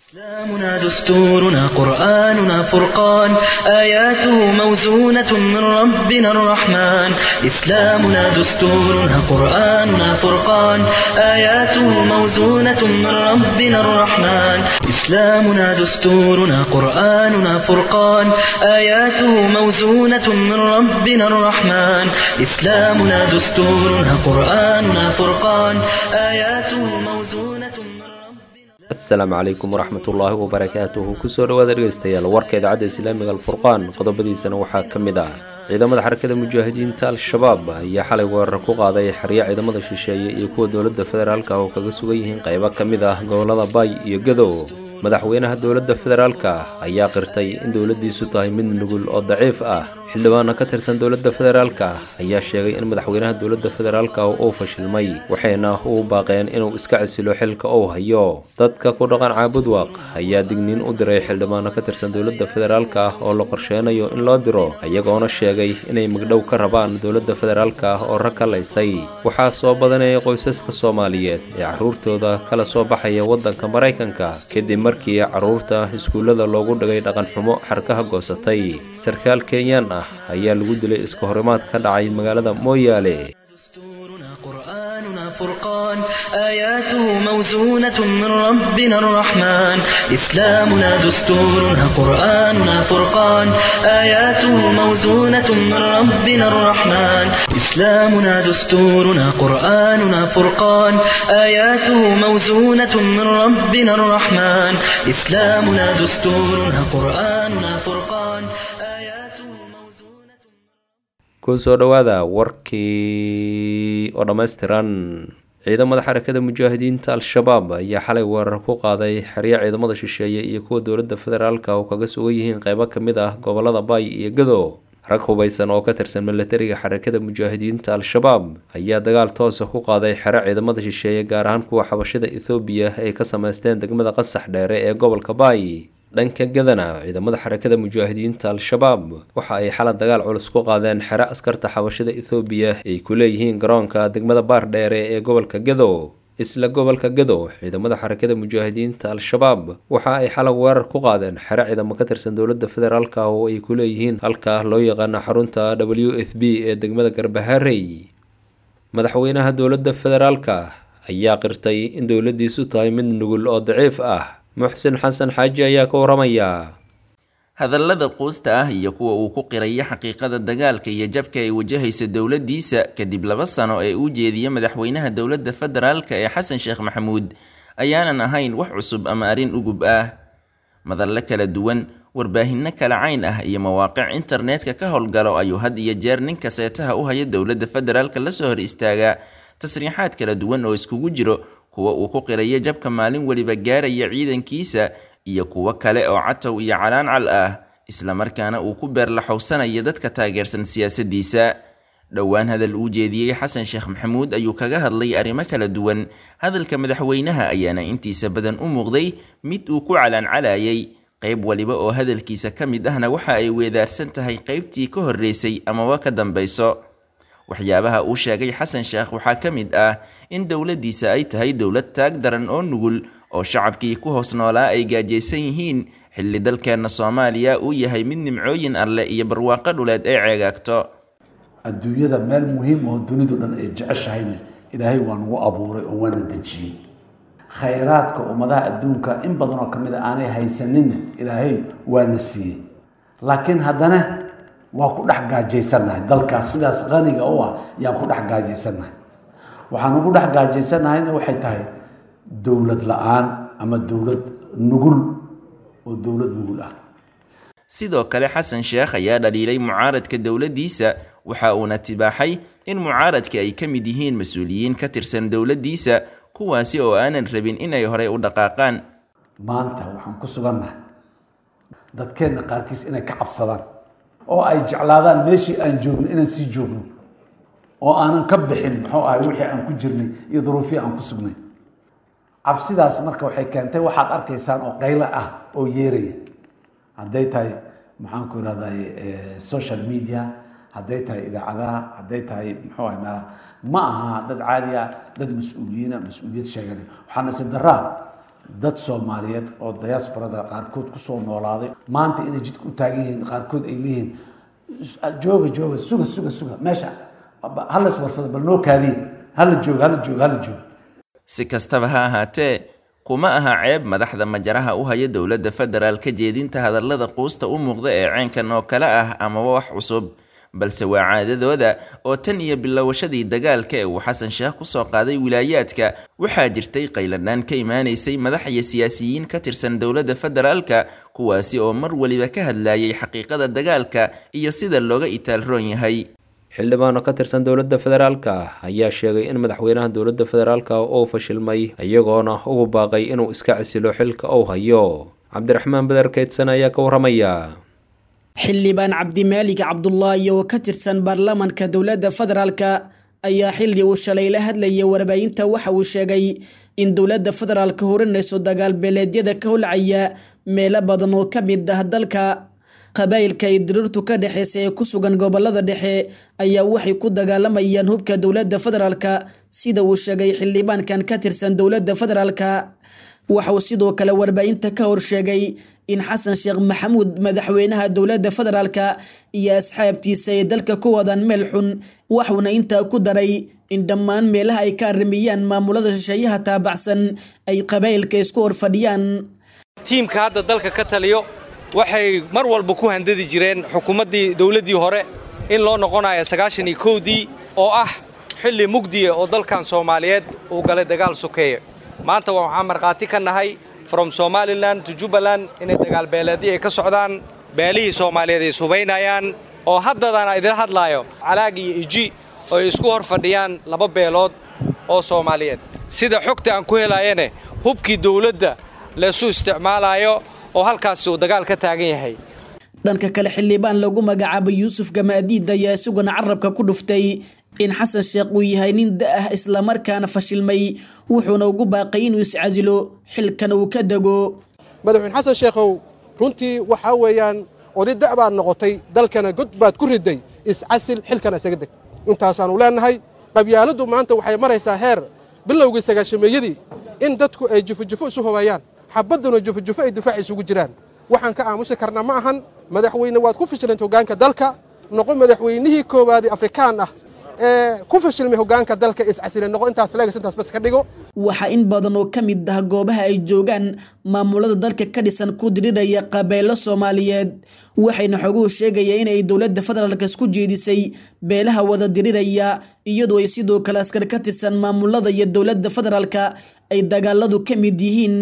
إسلامنا دستورنا قرآننا فرقان آياته موزونة من ربنا الرحمن إسلامنا دستورنا قرآننا فرقان آياته موزونة من ربنا الرحمن إسلامنا دستورنا قرآننا فرقان آياته موزونة من ربنا الرحمن إسلامنا دستورنا قرآننا فرقان آياته موزونة من ربنا asalaamu calaykum waraxmatullaahi wabarakaatuhu kusoo dhawaada dhegeystayaal warka idaacadda islaamiga alfurqaan qodobadiisana waxaa ka mid ah ciidamada xarakada mujaahidiinta al-shabaab ayaa xalay weerar ku qaaday xeryo ciidamada shisheeye iyo kuwa dowladda federaalka oo kaga sugan yihiin qaybo ka mid ah gobolada baay iyo gadow madaxweynaha dowladda federaalka ayaa qirtay in dowladdiisu tahay mid nugul oo daciif ah xildhibaano ka tirsan dowladda federaalka ayaa sheegay in madaxweynaha dowladda federaalka uu fashilmay waxayna uu baaqeen inuu iska casilo xilka uu hayo dadka ku dhaqan caabudwaaq ayaa digniin u diray xildhibaano ka tirsan dowladda federaalka oo la qorsheynayo in loo diro iyagoona sheegay inay magdhow ka rabaan dowladda federaalka oo rag ka laysay waxaa soo badanayay qoysaska soomaaliyeed ee caruurtooda kala soo baxaya waddanka maraykanka kadib markii caruurta iskuullada loogu dhigay dhaqan xumo xarkaha goosatay sarkaal kenyaan ah ayaa lagu dilay iska horimaad ka dhacay magaalada mooyaale دستورنا قرآننا فرقان آياته موزونة من ربنا الرحمن إسلامنا دستورنا قرآننا فرقان آياته موزونة من ربنا الرحمن إسلامنا دستورنا قرآننا فرقان آياته موزونة من ربنا الرحمن إسلامنا دستورنا قرآننا فرقان آياته موزونة kusoo dhowaada warkii oo dhammaystiran ciidamada xarakada mujaahidiinta al-shabaab ayaa xalay weerar ku qaaday xeryo ciidamada shisheeye iyo kuwa dowladda federaalka oo kaga sugan yihiin qaybo ka mid ah gobolada baay iyo gadow rag hubaysan oo ka tirsan milatariga xarakada mujaahidiinta al-shabaab ayaa dagaal toosa ku qaaday xero ciidamada shisheeye gaar ahaan kuwa xabashada ethoobiya ay ka sameysteen degmada qasax dheere ee gobolka baay dhanka gadana ciidamada xarakada mujaahidiinta al-shabaab waxa ay xalad dagaal culus ku qaadeen xero askarta xabashada ethoobiya ay ku leeyihiin garoonka degmada baar dheere ee gobolka gadow isla gobolka gadow ciidamada xarakada mujaahidiinta al-shabaab waxa ay xalag weerar ku qaadeen xero ciidamo ka tirsan dowladda federaalka oo ay ku leeyihiin halka loo yaqaano xarunta w f b ee degmada garbaharey madaxweynaha dowladda federaalka ayaa qirtay in dowladdiisu tahay mid nugul oo daciif ah muxsin xasan xaaji ayaa ka waramaya hadallada quusta ah iyo kuwa uu ku qiraya xaqiiqada dagaalka iyo jabka ay wajahaysa dowladdiisa kadib laba sano ee uu jeediya madaxweynaha dowladda federaalka ee xasan sheekh maxamuud ayaanan ahayn wax cusub ama arrin ugub ah madalle kala duwan warbaahinno kala cayn ah iyo mawaaqic internetka ka howlgalo ayuu had iyo jeer ninka seetaha u haya dowladda federaalka lasoo hor istaagaa tasriixaad kala duwan oo iskugu jiro kuwa uu ku qiraya jabka maalin weliba gaaraya ciidankiisa iyo kuwo kale oo catow iyo calaancal ah islamarkaana uu ku beerlaxowsanaya dadka taageersan siyaasaddiisa dhowaan hadal uu jeediyey xasan sheekh maxamuud ayuu kaga hadlay arrimo kala duwan hadalka madaxweynaha ayaana intiisa badan u muuqday mid uu ku calaancalayay qayb waliba oo hadalkiisa ka mid ahna waxa ay weedaarsan tahay qaybtii ka horreysay amaba ka dambayso waxyaabaha uu sheegay xasan sheekh waxaa ka mid ah in dowladdiisa ay tahay dowlad taag daran oo nugul oo shacabkii ku hoos noolaa ay gaajaysan yihiin xilli dalkeenna soomaaliya uu yahay mid nimcooyin alle iyo barwaaqo dhuleed ay ceegaagto adduunyada meel muhiim oo dunidu dhan ay jeceshahayna ilaahay waa nagu abuuray oo waana dejiyey khayraadka ummadaha adduunka in badan oo ka mid a aanay haysaninna ilaahay waana siiyey laakiin haddana waa ku dhex gaajaysannahay dalkaas sidaas qaniga u ah yaan ku dhex gaajaysannahay waxaan ugu dhex gaajaysannahayna waxay tahay dowlad la-aan ama dowlad nugul oo dowlad nugul ah sidoo kale xasan sheekh ayaa dhaliilay mucaaradka dowladdiisa waxa uuna tibaaxay in mucaaradka ay ka mid yihiin mas-uuliyiin ka tirsan dowladdiisa kuwaasi oo aanan rabin inay horey u dhaqaaqaan maanta waxaan ku sugannahay dadkeenna qaarkiis inay ka cabsadaan oo ay jeclaadaan meeshii aan joogno inaan sii joogno oo aanan ka bixin muxuu ahay wixii aan ku jirnay iyo duruufihii aan ku sugnay cabsidaas marka waxay keentay waxaad arkaysaan oo qaylo ah oo yeeraya hadday tahay maxaan ku irahday social media hadday tahay idaacadaha hadday tahay muxuu ahay meelaha ma aha dad caadi ah dad mas-uuliyiina mas-uuliyad sheeganay waxaa nasiib daraa dad soomaaliyeed oo diasporada qaarkood kusoo noolaaday maanta inay jidka u taagan yihiin qaarkood ay leeyihiin jooga jooga suga suga suga meesha hala iswarsada bal noo kaadiye hala jooga hala jooga hala jooga si kastaba ha ahaatee kuma aha ceeb madaxda majaraha u haya dowladda federaal ka jeedinta hadallada quusta u muuqda ee ceenkan oo kale ah amaba wax cusub balse waa caadadooda oo tan iyo bilowashadii dagaalka ee uu xasan sheekh kusoo qaaday wilaayaadka waxaa jirtay qayladhaan ka imaanaysay madax iyo siyaasiyiin ka tirsan dowladda federaalka kuwaasi oo mar weliba ka hadlayay xaqiiqada dagaalka iyo sida looga itaalroon yahay xildhibaan oo ka tirsan dowladda federaalka ayaa sheegay in madaxweynaha dowladda federaalka uu fashilmay iyagoona ugu baaqay inuu iska casilo xilka uu hayo cabdiraxmaan beder keydsan ayaa ka waramaya xildhibaan cabdimaalig cabdulaahi oo ka tirsan baarlamaanka dowladda federaalka ayaa xilli uu shalay la hadlayay warbaahinta waxa uu sheegay in dowladda federaalka horinayso dagaal beeleedyada ka holcaya meelo badan oo ka mid ah dalka qabaa'ilka ay diriirtu ka dhexeysa ee ku sugan gobolada dhexe ayaa waxay ku dagaalamayaan hubka dowladda federaalka sida uu sheegay xildhibaankan ka tirsan dowladda federaalka waxauu sidoo kale warbaahinta ka horsheegay in xasan sheekh maxamuud madaxweynaha dowladda federaalka iyo asxaabtiisa ay dalka ku wadaan meel xun waxuuna intaa ku daray in dhammaan meelaha ay ka arrimiyaan maamulada shisheeyaha taabacsan ay qabaa'ilka isku horfadhiyaan tiimka hadda dalka ka taliyo waxay mar walba ku handadi jireen xukuumaddii dowladdii hore in loo noqonayo sagaashan iyo kowdii oo ah xilli mugdiya oo dalkan soomaaliyeed uu galay dagaal sokeeye maanta waxaan markhaati ka nahay from somalilan to jubbaland inay dagaal beeleedii ay ka socdaan beelihii soomaaliyeed ay subaynayaan oo haddadana idila hadlaayo calaag iyo iji oo ay isku hor fadhiyaan laba beelood oo soomaaliyeed sida xogta aan ku helayane hubkii dowladda laysu isticmaalaayo oo halkaasi uu dagaal ka taagan yahay dhanka kale xildhibaan lagu magacaabay yuusuf gamaadiid ayaa isaguna carabka ku dhuftay in xasan sheekh uu yahay nin da-ah islamarkaana fashilmay wuxuuna ugu baaqay inuu iscasilo xilkan uu ka dego madaxweyne xasan sheekhow runtii waxaa weeyaan oday da' baad noqotay dalkana god baad ku riday iscasil xilkana isaga deg intaasaannu leennahay qabyaaladdu maanta waxay maraysaa heer bilowgii sagaashameeyadii in dadku ay jufojufo isu hobayaan xabadduna jufojufo ay difaac isugu jiraan waxaan ka aamusi karna ma ahan madaxweyne waad ku fashilanta hoggaanka dalka noqo madaxweynihii koowaadee afrikaan ah ee ku fashilmay hoggaanka dalka iscasile noqo intaas leegas intaas bas ka dhigo waxaa in badan oo ka mid ah goobaha ay joogaan maamulada dalka ka dhisan ku diriraya qabeelo soomaaliyeed waxayna xoguhu sheegaya inay dowladda federaalk isku jeedisay beelaha wada diriraya iyadoo ay sidoo kale askar ka tirsan maamulada iyo dowladda federaalka ay dagaaladu ka mid yihiin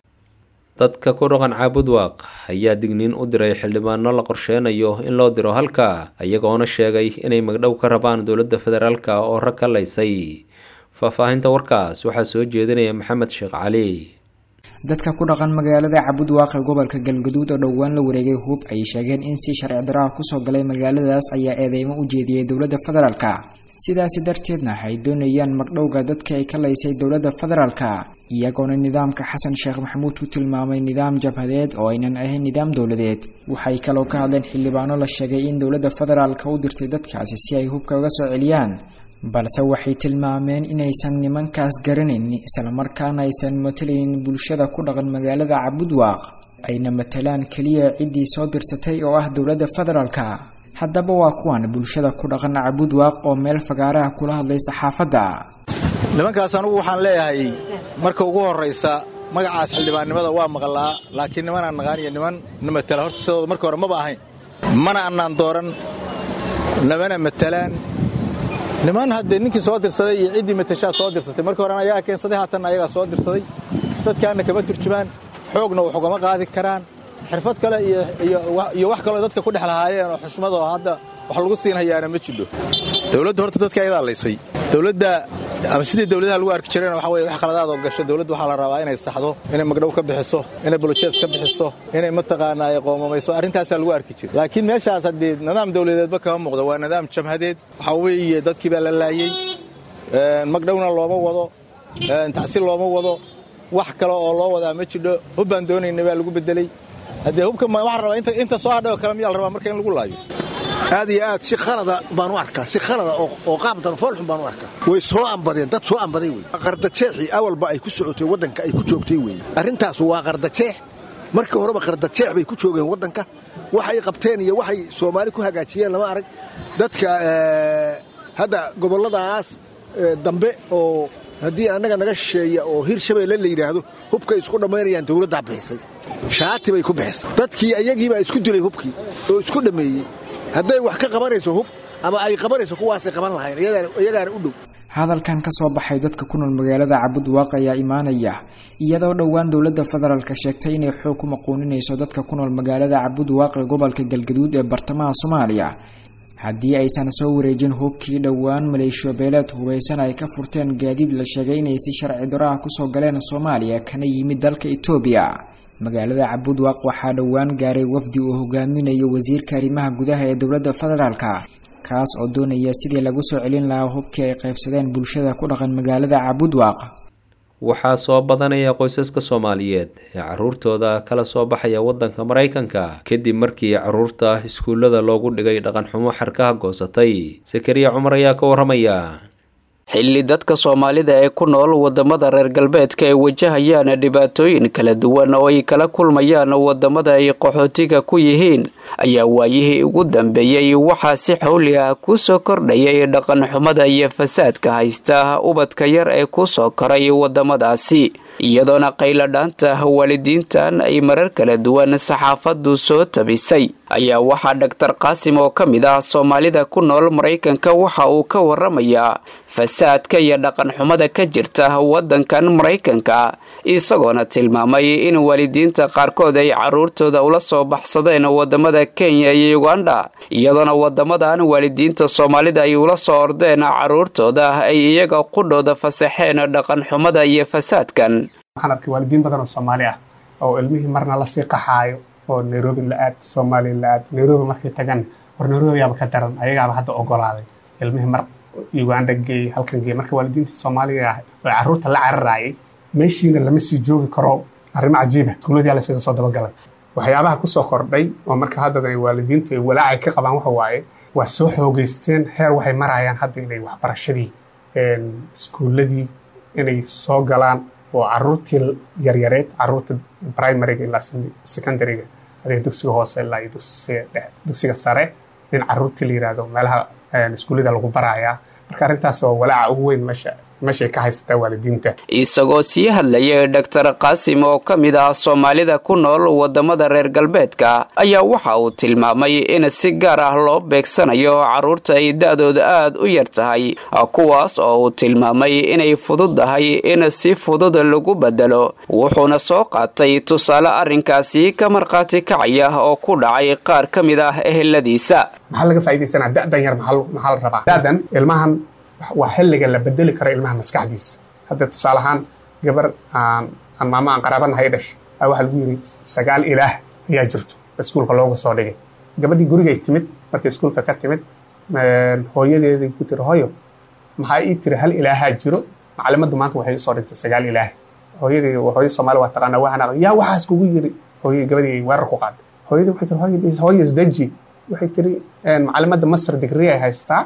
dadka ku dhaqan caabudwaaq ayaa digniin u diray xildhibaano la qorsheynayo in loo diro halka iyagoona sheegay inay magdhow ka rabaan dowladda federaalk oo rag ka laysay faahfaahinta warkaas waxaa soo jeedinaya maxamed sheekh cali dadka ku dhaqan magaalada cabudwaaq ee gobolka galgaduud oo dhowaan la wareegay hub ay sheegeen in si sharci daraha kusoo galay magaaladaas ayaa eedeymo u jeediyey dowladda federaalka sidaasi darteedna ay doonayaan magdhowga dadka ay ka laysay dowladda federaalka iyagoona nidaamka xasan sheekh maxamuud ku tilmaamay nidaam jabhadeed oo aynan ahayn nidaam dowladeed waxay kaloo ka hadleen xildhibaano la sheegay in dowladda federaalka u dirtay dadkaasi si ay hubka uga soo celiyaan balse waxay tilmaameen inaysan nimankaas garanayn islamarkaana aysan matalaynin bulshada ku dhaqan magaalada cabudwaaq ayna matalaan keliya ciddii soo dirsatay oo ah dowladda federaalka haddaba waa kuwan bulshada ku dhaqan cabudwaaq oo meel fagaaraha kula hadlay saxaafadda nimankaas anugu waxaan leeyahay marka ugu horraysa magacaas xildhibaannimada waa maqlaa laakiin nimanaan naqaan iyo niman na matala horta sidooda marka hore maba ahayn mana annaan dooran namana matalaan niman haddee ninkii soo dirsaday iyo ciddii matashaa soo dirsatay markii horena ayagaa keensaday haatanna ayagaa soo dirsaday dadkaanna kama turjumaan xoogna wax ugama qaadi karaan xirfad kale iyo wax kaloo dadka ku dhex lahaayeen oo xushmad oo hadda wax lagu siin hayaana ma jidho dowladda horta dadka ayadaa laysay dowladda ama sidii dowladaha lagu arki jireen waxa weye wax qaladaadoo gasho dowladda waxaa la rabaa inay saxdo inay magdhow ka bixiso inay bolojees ka bixiso inay mataqaanaa ay qoomamayso arrintaasaa lagu arki jira laakiin meeshaas haddii nidaam dowladeedba kama muuqdo waa nidaam jamhadeed waxaa weeye dadkii baa la laayey magdhowna looma wado tacsiil looma wado wax kale oo loo wadaa ma jidho hub baan doonayna baa lagu bedeley haddee hubka waxaa rabaa inta soo hadhay oo kale miyaa la rabaa marka in lagu laayo aad iyo aad si khalada baan u arkaa si khalada oo qaab darfoolxun baan u arkaa way soo ambadeen dad soo ambaday wey qardajeexii awalba ay ku socotay waddanka ay ku joogtay weeye arrintaas waa qardajeex markii horeba qardajeex bay ku joogeen waddanka waxay qabteen iyo waxay soomaali ku hagaajiyeen lama arag dadka hadda gobolladaas dambe oo haddii annaga naga shisheeya oo hir shabeelle la yidhaahdo hubkay isku dhammaynayaan dawladdaa bixisay shaati bay ku bixisay dadkii ayagiibaa isku dilay hubkii oo isku dhammeeyey hadday wax ka qabanayso hub ama ay qabanayso kuwaasay qaban lahayn iyagaana u dhow hadalkan ka soo baxay dadka ku nool magaalada cabudwaaq ayaa imaanaya iyadoo dhowaan dowladda federaalka sheegtay inay xoog ku maquuninayso dadka ku nool magaalada cabudwaaq ee gobolka galgaduud ee bartamaha soomaaliya haddii aysan soo wareejin hubkii dhowaan maleeshiyabeeleed hubaysan ay ka furteen gaadiid la sheegay inay si sharci daro ah kusoo galeen soomaaliya kana yimid dalka etoobiya magaalada cabudwaaq waxaa dhowaan gaaray wafdi uu hogaaminayo wasiirka arrimaha gudaha ee dowladda federaalka kaas oo doonaya sidii lagu soo celin lahaa hubkii ay qaybsadeen bulshada ku dhaqan magaalada cabudwaaq waxaa soo badanaya qoysaska soomaaliyeed ee caruurtooda kala soo baxaya waddanka maraykanka kadib markii caruurta iskuullada loogu dhigay dhaqanxumo xarkaha goosatay sakariya cumar ayaa ka waramaya xilli dadka soomaalida ee ku nool wadamada reer galbeedka ay wajahayaan dhibaatooyin kala duwan oo ay kala kulmayaan wadamada ay qaxootiga ku yihiin ayaa waayihii ugu dambeeyey waxaa si xawli ah kusoo kordhayay dhaqanxumada iyo fasaadka haysta ubadka yar ee kusoo koray wadamadaasi iyadoona qayladhaanta waalidiintan ay marar kala duwan saxaafadu soo tabisay ayaa waxaa dhaktar qaasim oo ka mid ah soomaalida ku nool maraykanka waxa uu ka waramayaa fasaadka iyo dhaqanxumada ka jirta wadankan maraykanka isagoona tilmaamay in waalidiinta qaarkood ay caruurtooda ula soo baxsadeen wadamada kenya iyo uganda iyadoona wadamadan waalidiinta soomaalida ay ula soo ordeen caruurtooda ay iyaga qudhooda fasaxeen dhaqanxumada iyo fasaadkan waxaan arkay waalidiin badan oo soomaali ah oo ilmihii marna lasii qaxaayo oo nairobi la aad soomaaliya la aad nairobi markay tagan war nairobi yaaba ka daran ayagaaba hadda ogolaaday ilmihii mar uganda geey halkan geey marka waalidiinta soomaaliga ah oo carruurta la cararayay meeshiina lama sii joogi karo arrimo cajiiba iskuuladii laysaga soo dabagalay waxyaabaha kusoo kordhay oo marka hadda ay waalidiintu ay walaacay ka qabaan waxa waaye waa soo xoogeysteen heer waxay marayaan hadda inay waxbarashadii iskuuladii inay soo galaan oo caruurtii yaryareed caruurta primariga ilaa secondaryga adiga dugsiga hoose ilaa iyo dugsiga sare in caruurtii la yidhaahdo meelaha iskuullada lagu barayaa marka arrintaas oo walaaca ugu weyn meesha meeshay ka haysataa waalidiinta isagoo sii hadlayay dhaktar qaasim oo ka mid ah soomaalida ku nool wadamada reer galbeedka ayaa waxa uu tilmaamay in si gaar ah loo beegsanayo caruurta ay da-dooda aada u yar tahay kuwaas oo uu tilmaamay inay fududahay in si fudud lagu bedelo wuxuuna soo qaatay tusaale arrinkaasi ka markhaati kacaya oo ku dhacay qaar ka mid ah eheladiisa maxaa laga faa'idaysanaa da'dan yar maxaa la rabaa da'dan ilmahan waa xilliga la bedeli karo ilmaha maskaxdiisa hadda tusaale ahaan gabar aan aan maamo aan qaraabanahay dhashay a waxaa lagu yidhi sagaal ilaah ayaa jirto iskuulka loogu soo dhigay gabadhii gurigay timid markay iskuulka ka timid hooyadeeday ku tiri hoyo maxaa ii tiri hal ilaahaa jiro macalimaddu maanta waxay soo dhigtay sagaal ilaah hooyadii hooyo soomaali waa taqaanaa waxaan yaa waxaas kugu yiri hooyadii gabadhii weerar ku qaaday hooyadii waxay tiri hooyo hooyo isdaji waxay tiri macalimadda masar digri ay haystaa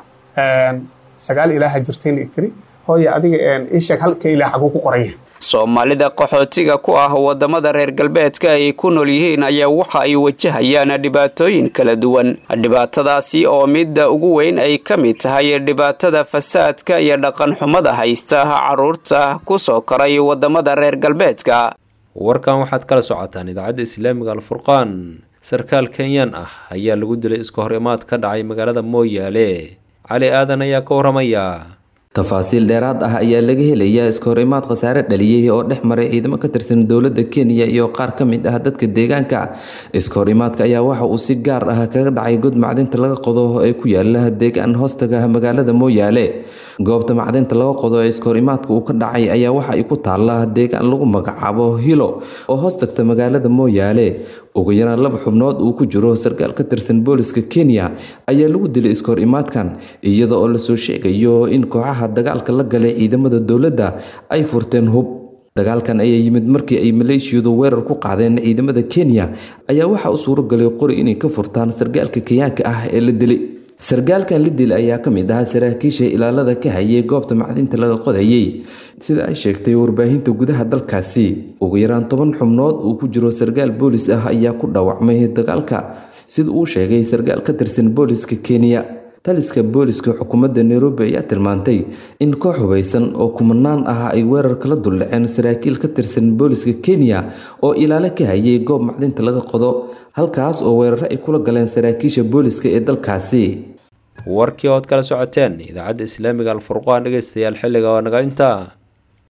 sagaal ilaaha jirtayna tiri hooye adiga ii sheeg halka ilaah xaguu ku qoranya soomaalida qaxootiga ku ah wadamada reer galbeedka ay ku nool yihiin ayaa waxa ay wajahayaan dhibaatooyin kala duwan dhibaatadaasi oo midda ugu weyn ay ka mid tahay dhibaatada fasaadka iyo dhaqanxumada haysta caruurta kusoo koray wadamada reer galbeedka warkan waxaad kala socotaan idaacadda islaamiga alfurqaan sarkaal kenyaan ah ayaa lagu dilay iska hor imaad ka dhacay magaalada mooyaale cali aadan ayaa ka waramaya tafaasiil dheeraad ah ayaa laga helayaa iska hor imaad khasaare dhaliyey oo dhex maray ciidamo ka tirsan dowladda kenya iyo qaar ka mid ah dadka deegaanka iska hor imaadka ayaa waxa uu si gaar ah kaga dhacay god macdinta laga qodo ee ku yaala deegaan hoostaga magaalada mooyaale goobta macdinta laga qodo ee iska hor imaadka uu ka dhacay ayaa waxa ay ku taala deegaan lagu magacaabo hilo oo hoostagta magaalada mooyaale ugu yaraan laba xubnood uu ku jiro sarkaal ka tirsan booliska kenya ayaa lagu dilay iska hor imaadkan iyada oo lasoo sheegayo in kooxaha dagaalka la galay ciidamada dowladda ay furteen hub dagaalkan ayaa yimid markii ay maleeshiyadu weerar ku qaadeen ciidamada kenya ayaa waxaa u suuragalay qori inay ka furtaan sargaalka kenyaanka ah ee la dilay sargaalkan la dil ayaa ka mid ahaa saraakiisha ilaalada ka hayay goobta macdinta laga qodayay sida ay sheegtay warbaahinta gudaha dalkaasi ugu yaraan toban xubnood uu ku jiro sargaal boolis ah ayaa ku dhaawacmay dagaalka sida uu sheegay sargaal ka tirsan booliska kenya taliska booliska xukuumadda nairobi ayaa tilmaantay in koox hubaysan oo kumanaan ah ay weerar kala duldhaceen saraakiil ka tirsan booliska kenya oo ilaalo ka hayay goob macdinta laga qodo halkaas oo weeraro ay kula galeen saraakiisha booliska ee dalkaasi warkii ood kala socoteen idaacadda islaamiga alfurqaan dhegeystayaal xilliga waa naga intaa